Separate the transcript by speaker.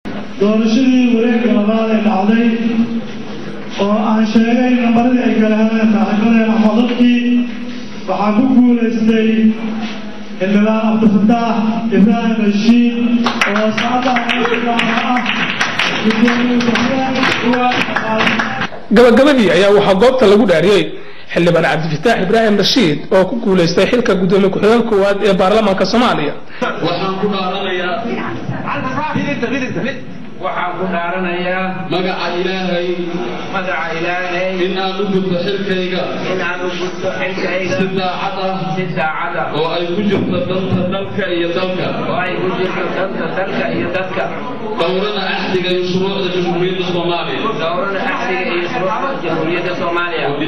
Speaker 1: doorashadii wareegga labaad ee dhacday oo aan sheegay nambaradii ay kala heleen saaxiibadeen ama dadkii waxaa ku guulaystay xildhibaan cabdifataax ibraahim rashiid oo saacadda ah
Speaker 2: gabagabadii ayaa waxaa goobta lagu dhaariyey xildhibaan cabdifataax ibraahim rashiid oo ku guulaystay xilka gudoomiye ku-xigeen koowaad ee baarlamaanka soomaaliya
Speaker 3: waxaan ku dhaaranayaa
Speaker 4: waxaan ku dhaaranayaa
Speaker 3: magaca ilaahay
Speaker 4: magaca ilaahay
Speaker 3: in aan u gudbo xilkayga
Speaker 4: in aan u gudbo xilkayga
Speaker 3: si daacad ah
Speaker 4: si daacad ah
Speaker 3: oo ay ku jirto danta dalka iyo dalka
Speaker 4: oo ay ku jirto danta dalka iyo dadka
Speaker 3: dowrada axdiga iyo shuruucda jamhuuriyadda soomaaliya
Speaker 4: dowrada axdiga iyo shuruucda jamhuuriyadda soomaaliya